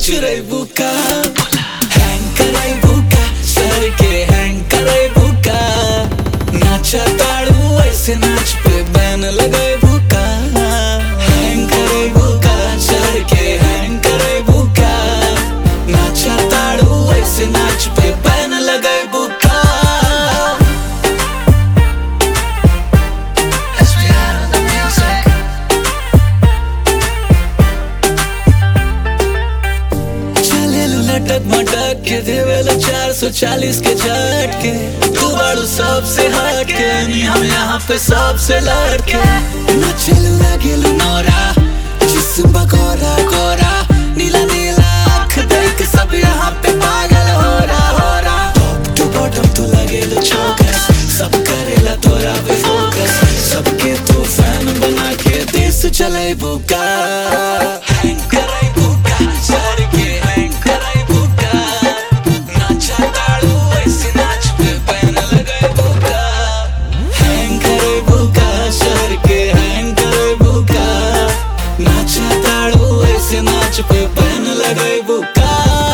चुराई बुका हैंग कराई बुका सर के हैंग कराई बुका नाचा ताड़ू ऐसे नाच पे बैन लगाई बुका हैंग कराई बुका सर के हैंग कराई बुका नाचा ताड़ू ऐसे नाच पे बैन लगाई बुका Let's be out of the music. चलेलू लटक मटक के देवेलो चार सौ चालीस के झटके तू बाड़ू सबसे हट के नी हम यहाँ पे सबसे लड़के नचलू लगेलू नौरा जिस्म बगोरा गोरा नीला नीला आँख देख सब यहाँ पे पागल हो रहा हो रहा टॉप टू बॉटम तू लगेलू चौकस सब करेला तोरा पे फोकस सबके तू फैन बना के देश चले बुका हैंग कराई बुका सर के हैंग कराई बुका नाचा ताड़ू ऐसे नाच पे पैन लगाई बुका हैंग कराई बुका सर के हैंग कराई बुका नाचा ताड़ू ऐसे नाच पे पैन लगाई बुका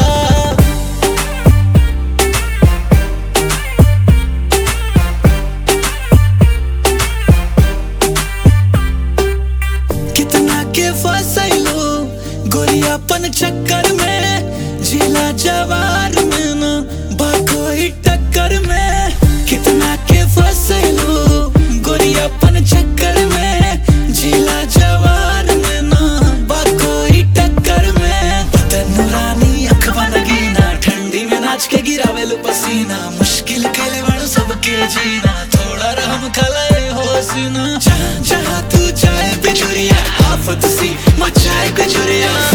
कितना के फसैलो गोरियापन चक्कर में जिला जवार में न बाकोई टक्कर में कितना के फसैलो गोरियापन चक्कर में जिला जवार में न बाकोई टक्कर में बदन नूरानी अख बन गीना ठंडी में नाच के गिरावेलु पसीना मुश्किल के बड़ सबके जीना थोड़ा रहम खलाए होसीना जहाँ जहाँ तू जाए बिजुरिया आफत सी मचाए गजुरिया